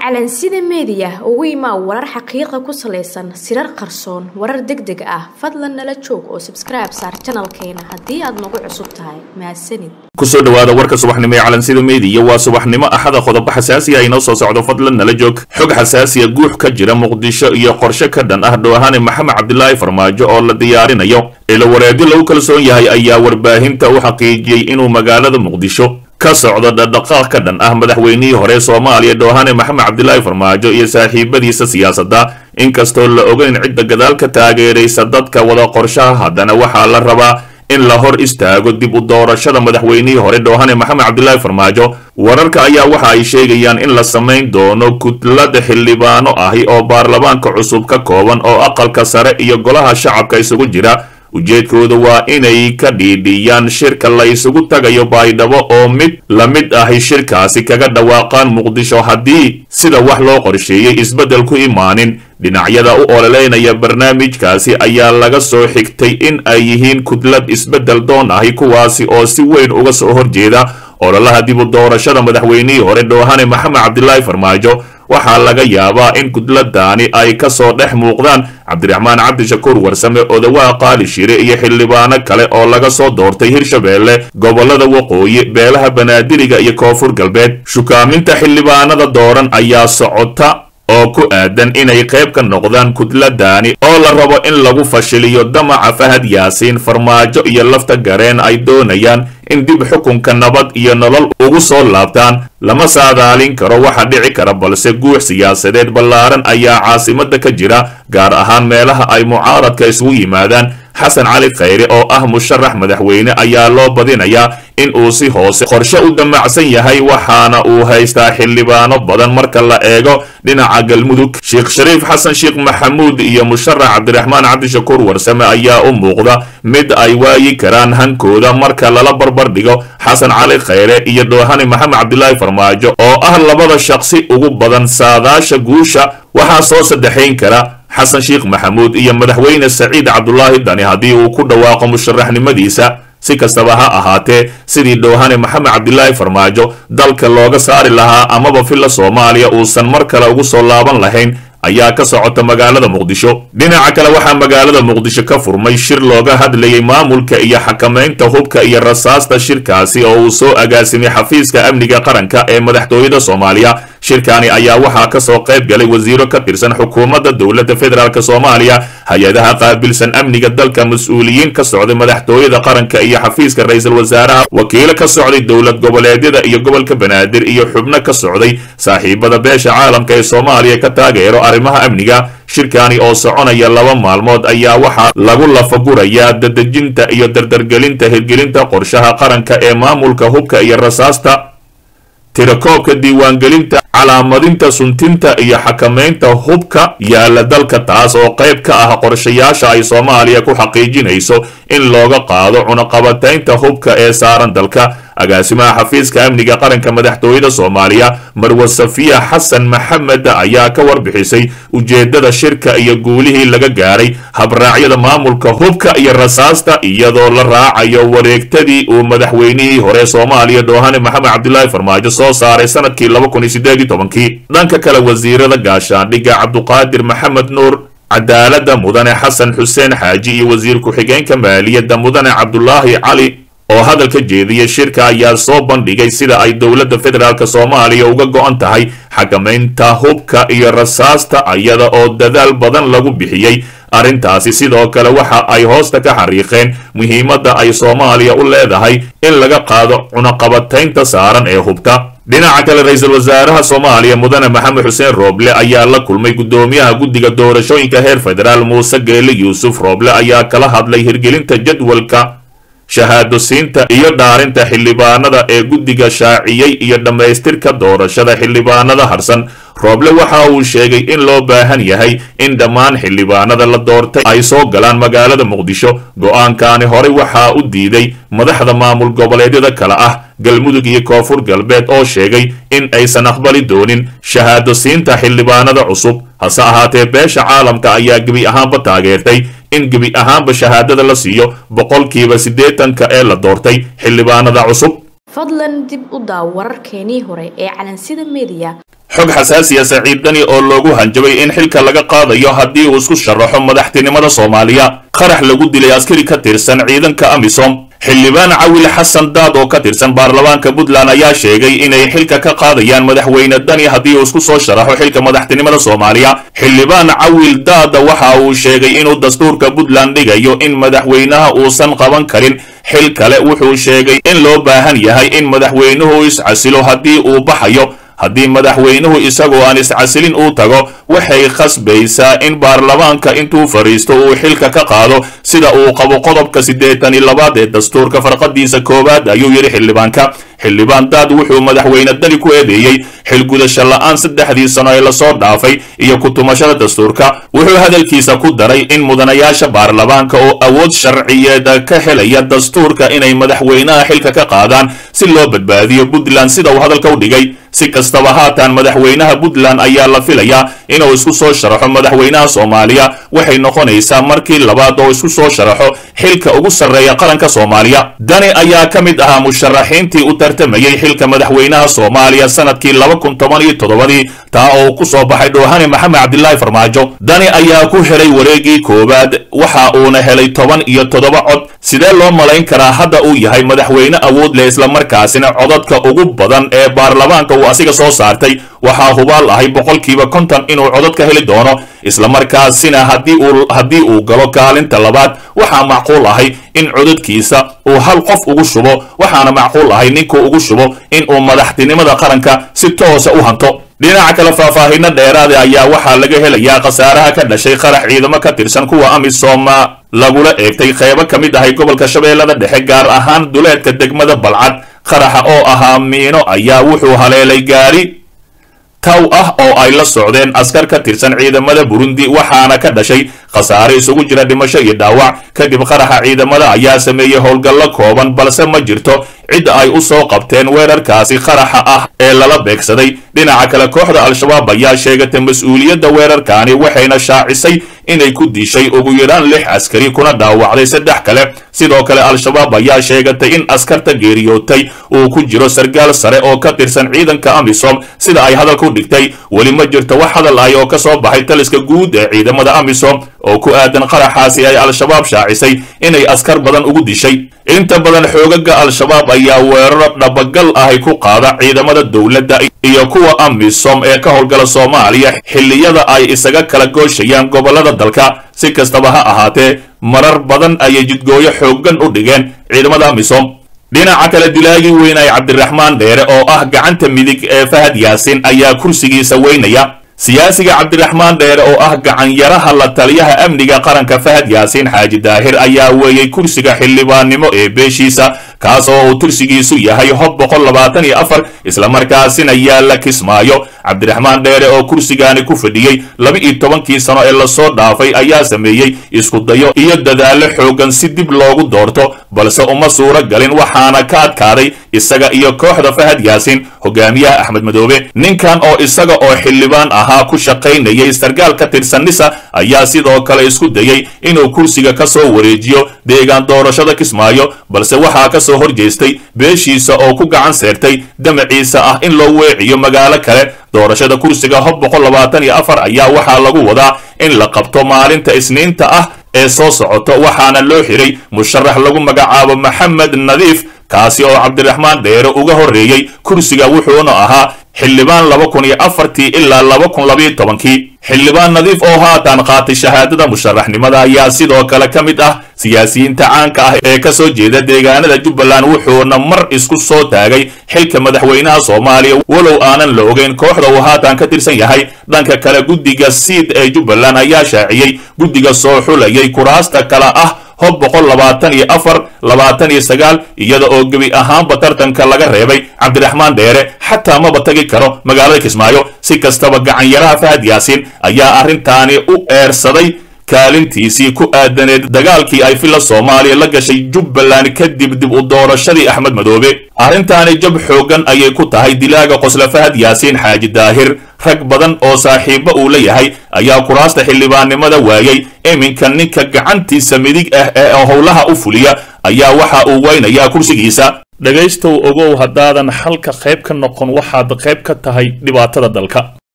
calansida meediya ugu imaa warar xaqiiqa ku salaysan sirar qarsoon warar deg deg ah fadlan nala joog oo sabskribe saar janalkeena haddii aad nagu cusub tahay mahadsanid kusoo dhawaada warka subaxnimo ee calansida meediya waa subaxnimo axada qodobo xasaasiya inoo soo socdo fadlan nala joog xog xasaasiya guux ka jira muqdisho iyo qorshe ka dhan ah dhoohane maxamed cabdilaahi farmaajo oo la diyaarinayo ilawareedyo lagu kalsoon yahay ayaa warbaahinta u xaqiijiyey inuu magaalada muqdisho ka socdo dhadhaqaaq ka dhan ah madaxweynihii hore soomaaliya dhoohane maxamed cabdilaahi farmaajo iyo saaxiibadiisa siyaasadda inkastoo la ogeyn cidda gadaal ka taageeraysa dadka wada qorshaha haddana waxaa la rabaa in la hor istaago dib u doorashada madaxweynihii hore dhoohane maxamed cabdilaahi farmaajo wararka ayaa waxa ay sheegayaan in la samayn doono kutlada xildhibaano ahi oo baarlamaanka cusub ka kooban oo aqalka sare iyo golaha shacabka isugu jira ujeedkooda waa inay ka dhiidhiyaan shirka la isugu tagayo baydhabo oo mid la mid ahi shirkaasi kaga dhawaaqaan muqdisho haddii sida wax loo qorsheeyey isbeddel ku imaanin dhinacyada u ololeynaya barnaamijkaasi ayaa laga soo xigtay in ay yihiin kudlad isbeddel doon ahi kuwaasi oo si weyn uga soo horjeeda ololaha dib u doorashada madaxweynihii hore dhoohane maxamed cabdilaahi farmaajo waxaa laga yaabaa in kudladaani ay ka soo dhex muuqdaan cabdiraxmaan cabdishakuur warsame odawaa qaali shire iyo xildhibaano kale oo laga soo doortay hirshabeelle gobolada waqooyi beelaha banaadiriga iyo koonfur galbeed shukaaminta xildhibaanada dooran ayaa socota oo ku aadan inay qayb ka noqdaan kudladaani oo la rabo in lagu fashiliyo damaca fahad yaasiin farmaajo iyo lafta gareen ay doonayaan in dib xukunka nabad iyo nolol ugu soo laabtaan lama saadaalin karo waxa dhici kara balse guux siyaasadeed ballaaran ayaa caasimada ka jira gaar ahaan meelaha ay mucaaradka isugu yimaadaan xasan cali khayre oo ah musharax madaxweyne ayaa loo badinayaa in uu si hoose qorshe u damacsan yahay waxaana uu haystaa xildhibaano badan marka la eego dhinaca galmudug sheekh shariif xasan sheekh maxamuud iyo musharax cabdiraxmaan cabdishakuur warsame ayaa u muuqda mid ay waayi karaan hankooda marka lala barbar dhigo xasan cali khayre iyo dhoohane maxamed cabdilaahi farmaajo oo ah labada shaqsi ugu badan saadaasha guusha waxaa soo saddexayn kara xasan sheekh maxamuud iyo madaxweyne saciid cabdulaahi dani haddii uu ku dhawaaqo musharaxnimadiisa si kastaba ha ahaatee sidii dhoohane maxamed cabdilaahi farmaajo dalka looga saari lahaa amaba filla soomaaliya uusan mar kale ugu soo laaban lahayn ayaa ka socota magaalada muqdisho dhinaca kale waxaa magaalada muqdisho ka furmay shir looga hadlayay maamulka iyo xakamaynta hubka iyo rasaasta shirkaasi oo uu soo agaasimay xafiiska amniga qaranka ee madaxtooyada soomaaliya shirkani ayaa waxaa ka soo qayb galay wasiiro ka tirsan xukuumadda dowladda federaalk soomaaliya hay-adaha qaabilsan amniga dalka mas-uuliyiin ka socday madaxtooyada qaranka iyo xafiiska ra-iisul wasaaraha wakiilo ka socday dowlad goboleedyada iyo gobolka banaadir iyo xubno ka socday saaxiibada beesha caalamka ee soomaaliya ka taageero arrimaha amniga shirkani oo soconaya laba maalmood ayaa waxaa lagu lafagurayaa dadejinta iyo dardargelinta hirgelinta qorshaha qaranka ee maamulka hubka iyo rasaasta tirakoobka diiwaangelinta calaamadinta suntinta iyo xakamaynta hubka yaala dalka taas oo qayb ka ah qorshayaasha ay soomaaliya ku xaqiijinayso in looga qaado cunaqabataynta hubka ee saaran dalka agaasimaha xafiiska amniga qaranka madaxtooyada soomaaliya marwa safiya xasan maxamed ayaa ka warbixisay ujeedada shirka iyo guulihii laga gaaray habraacyada maamulka hubka iyo rasaasta iyadoo la raacayo wareegtadii uu madaxweynihii hore soomaaliya dhoohane maxamed cabdilaahi farmaajo soo saaray sanadkii dhanka kale wasiirada gaashaandhigga cabduqaadir maxamed nuur cadaalada mudane xasan xuseen xaaji iyo wasiir ku-xigeenka maaliyadda mudane cabdulaahi cali oo hadalka jeediyay shirka ayaa soo bandhigay sida ay dowladda federaalk soomaaliya uga go-an tahay xakamaynta hubka iyo rasaasta iyada oo dadaal badan lagu bixiyey arrintaasi sidoo kale waxa ay hoosta ka xariiqeen muhiimadda ay soomaaliya u leedahay in laga qaado cunaqabataynta saaran ee hubta dhinaca kale ra-iisul wasaaraha soomaaliya mudane maxamed xuseen rooble ayaa la kulmay guddoomiyaha guddiga doorashooyinka heer federaal muuse geele yuusuf rooble ayaa kala hadlay hirgelinta jadwalka shahaado siinta iyo dhaarinta xildhibaanada ee guddiga shaaciyey iyo dhammaystirka doorashada xildhibaanada harsan rooble waxa uu sheegay in loo baahan yahay in dhammaan xildhibaanada la doortay ay soo galaan magaalada muqdisho go-aankaani horey waxaa u diiday madaxda maamul goboleedyada kale ah galmudug iyo koonfur galbeed oo sheegay in aysan aqbali doonin shahaado siinta xildhibaanada cusub hase ahaatee beesha caalamka ayaa gebi ahaanba taageertay in gebi ahaanba shahaadada la siiyo boqolkiiba siddeetanka ee la doortay xildhibaanada cusub fadlan dib u daaw wararkeenii hore ee calansida meediya xog xasaasiya saciid dani oo loogu hanjabay in xilka laga qaadayo haddii uu isku sharaxo madaxtinimada soomaaliya qarax lagu dilay askari ka tirsan ciidanka amisom xildhibaan cawil xasan daad oo ka tirsan baarlamaanka puntland ayaa sheegay inay xilka ka qaadayaan madaxweyne dani haddii uu isku soo sharaxo xilka madaxtinimada soomaaliya xildhibaan cawil daada waxa uu sheegay inuu dastuurka puntland dhigayo in madaxweynaha uusan qaban karin xil kale wuxuu sheegay in loo baahan yahay in madaxweynuhu iscasilo haddii uu baxayo haddii madaxweynuhu isagoo aan iscasilin uu tago waxay khasbaysaa in baarlamaanka intuu fadhiisto uu xilka ka qaado sida uu qabo qodobka siddeetan iyo labaad ee dastuurka farqadiisa koowaad ayuu yidhi xildhibaanka xildhibaan daad wuxuu madaxweyne dani ku eedeeyey xilgudasho la'aan saddexdii sano ee lasoo dhaafay iyo ku-tumashada dastuurka wuxuu hadalkiisa ku daray in mudanayaasha baarlamaanka oo awood sharciyeed ka helaya dastuurka inay madaxweynaha xilka ka qaadaan si loo badbaadiyo puntland sida uu hadalka u dhigay si kastaba haatan madaxweynaha puntland ayaa la filayaa inuu isku soo sharaxo madaxweynaha soomaaliya waxay noqonaysaa markii labaad oo isku soo sharaxo xilka ugu sarreeya qaranka soomaaliya dani ayaa ka mid ahaa musharaxiintii u tartamayey xilka madaxweynaha soomaaliya sanadkii laba kun toban iyo toddobadii taa oo ku soo baxay dhoohane maxamed cabdilaahi farmaajo dani ayaa ku helay wareegii koowaad waxa uuna helay toban iyo toddoba cod sidee loo malayn karaa hadda uu yahay madaxweyne awood leh islamarkaasina codadka ugu badan ee baarlamaanka uu asiga soo saartay waxaa hubaal ahay boqolkiiba konton inuu codad ka heli doono islamarkaasina haddii uu haddii uu galo kaalinta labaad waxaa macquul ahay in codadkiisa uu hal qof ugu shubo waxaana macquul ahay ninkuu ugu shubo in uu madaxtinimada qaranka si toosa u hanto dhinaca kale faahfaahino dheeraada ayaa waxaa laga helayaa khasaaraha ka dhashay qarax ciidamo ka tirsan kuwa amisom lagula eegtay qeybo ka mid ahay gobolka shabeellada dhexe gaar ahaan duleedka degmada balcad qaraxa oo ahaa miino ayaa wuxuu haleelay gaari taw ah oo ay la socdeen askar ka tirsan ciidamada burundi waxaana ka dhashay khasaare isugu jira dhimasho iyo dhaawac kadib qaraxa ciidamada ayaa sameeyey howlgallo kooban balse ma jirto cid ay u soo qabteen weerarkaasi qaraxa ah ee lala beegsaday dhinaca kale kooxda al-shabaab ayaa sheegatay mas-uuliyadda weerarkaani waxayna shaacisay inay ku dishay ugu yaraan lix askari kuna dhaawacday saddex kale sidoo kale al-shabaab ayaa sheegatay in askarta geeriyootay uu ku jiro sargaal sare oo ka tirsan ciidanka amisom sida ay hadalku dhigtay weli ma jirto wax hadal ay oo ka soo baxay taliska guud ee ciidamada amisom oo ku aadan qaraxaasi ay al-shabaab shaacisay inay askar badan ugu dishay inta badan xoogaga al-shabaab ayaa weeraro dhabagal ahay ku qaada ciidamada dowladda iyo kuwa amisom ee ka howlgala soomaaliya xilliyada ay isaga kala gooshayaan gobollada dalka si kastaba ha ahaatee marar badan ayay jidgooyo xooggan u dhigeen ciidamada amisom dhinaca kale dilaagii weynay cabdiraxmaan dheere oo ah gacanta midig ee fahad yaasin ayaa kursigiisa weynaya siyaasiga cabdiraxmaan dheere oo ah gacanyaraha la taliyaha amniga qaranka fahad yaasiin xaaji daahir ayaa weeyey kursiga xildhibaannimo ee beeshiisa kaas oo uu tursigiisu yahay hob boqol labaatan iyo afar islamarkaasina yaalla kismaayo cabdiraxmaan dheere oo kursigaani ku fadhiyey laba iyo tobankii sano ee lasoo dhaafay ayaa sameeyey iskudayo iyo dadaallo xooggan si dib loogu doorto balse uma suuro galin waxaana ka adkaaday isaga iyo kooxda fahad yaasiin hogaamiyaha axmed madoobe ninkan oo isaga oo xildhibaan ahaa ku shaqaynayay sargaal ka tirsan nisa ayaa sidoo kale isku dayey inuu kursiga ka soo wareejiyo deegaan doorashada kismaayo balse waxaa ka soo horjeestay beeshiisa oo ku gacan seertay damaciisa ah in loo weeciyo magaalo kale doorashada kursiga hob boqol labaatan iyo afar ayaa waxaa lagu wadaa in la qabto maalinta isniinta ah ee soo socoto waxaana loo xiray musharax lagu magacaabo maxamed nadiif kaasi oo cabdiraxmaan dheere uga horreeyey kursiga wuxuuna ahaa xildhibaan laba kun iyo afartii ilaa laba kun labayo tobankii xildhibaan nadiif oo haatan qaatay shahaadada musharaxnimada ayaa sidoo kale ka mid ah siyaasiyiinta caanka ah ee ka soo jeeda deegaanada jubbaland wuxuuna mar isku soo taagay xilka madaxweynaha soomaaliya walow aanan la ogeyn kooxda uu haatan ka tirsan yahay dhanka kale guddiga siid ee jubbaland ayaa shaaciyey guddiga soo xulayay kuraasta kale ah hob boqol labaatan iyo afar labaatan iyo sagaal iyada oo gebi ahaanba tartanka laga reebay cabdiraxmaan dheere xataa maba tagi karo magaalada kismaayo si kastaba gacanyaraha fahad yaasiin ayaa arrintaani u eersaday kaalintiisii ku aadaneed dagaalkii ay filla soomaaliya la gashay jubbaland kadib dib u doorashadii axmed madoobe arrintaani jab xooggan ayay ku tahay dilaaga qosla fahad yaasiin xaaji daahir rag badan oo saaxiibba uu la yahay ayaa kuraasta xildhibaannimada waayey iminka ninka gacantiisa midig ah ee howlaha u fuliya ayaa waxa uu weynayaa kursigiisa dhegaystow ogow haddaadan xalka qayb ka noqon waxaad qayb ka tahay dhibaatada dalka